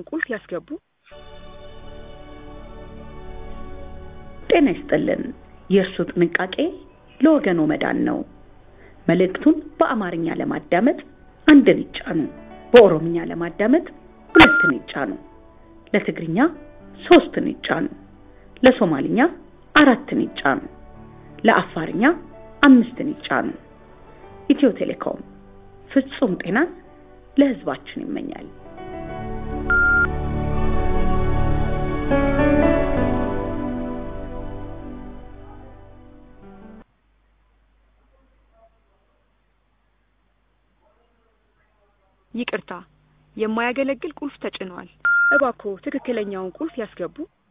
ትክክለኛውን ቁልፍ ያስገቡ። ጤና ይስጥልን። የእርሱ ጥንቃቄ ለወገኖ መዳን ነው። መልእክቱን በአማርኛ ለማዳመጥ አንድን ይጫኑ። በኦሮምኛ ለማዳመጥ ሁለትን ይጫኑ። ለትግርኛ ሶስትን ይጫኑ። ለሶማልኛ አራትን ይጫኑ። ለአፋርኛ አምስትን ይጫኑ። ኢትዮ ቴሌኮም ፍጹም ጤናን ለሕዝባችን ይመኛል። ይቅርታ፣ የማያገለግል ቁልፍ ተጭኗል። እባክዎ ትክክለኛውን ቁልፍ ያስገቡ።